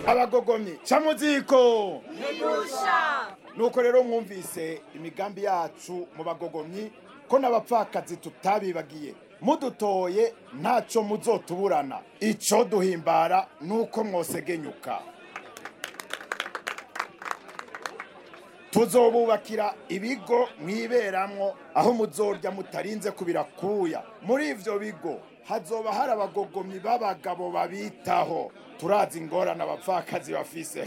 abagogomyi ca muziko Ntigusha. nuko rero mwumvise imigambi yacu mu bagogomyi ko n'abapfakazi tutabibagiye mudutoye ntaco muzotuburana ico duhimbara nuko mwosegenyuka tuzobubakira ibigo mwiberamwo aho muzorya mutarinze kubirakuya muri ivyo bigo hazoba hari abagogomyi b'abagabo babitaho turazi ingorane abapfakazi bafise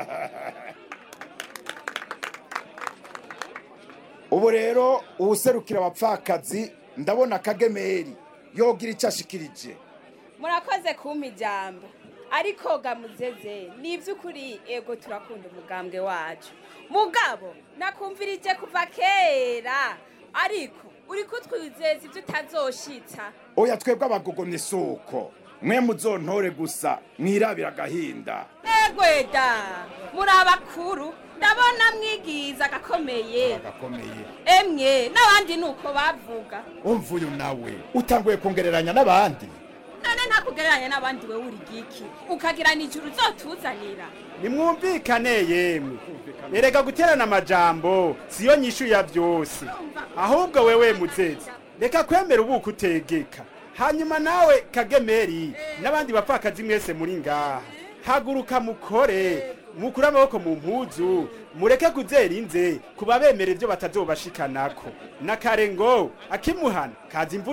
ubu rero uwuserukira abapfakazi ndabona kagemeri yogira icyo ashikirije murakoze kumpa ijambo ariko gamuzeze ni iby'ukuri ego turakunda umugambwe wacu mugabo nakumvirije kuva kera ariko uri kutwizeza ibyo utazoshitsa oya twebwe abagogomye isuko mwe muzontore gusa mwirabira agahinda egweda muri abakuru ndabona mwigiza agakomeye gakomeye emwe n'abandi ni uko bavuga umva uyu nawe utanguye kongereranya n'abandi none ntakugereranya n'abandi we uri giki ukagira nijoro uzotuzanira nimwumvikane yemwe erega guterana amajambo siyo nyishu ya byose ahubwo wewe muzezi reka kwemera ubuko utegeka hanyuma nawe kagemeri n'abandi bapfakazi mwese muri ngaha haguruka mukore mukure amaboko mu mpuzu mureke kuzera inze kuba bemera ibyo batazobashikanako na kare ngo akimuhana kaza imvura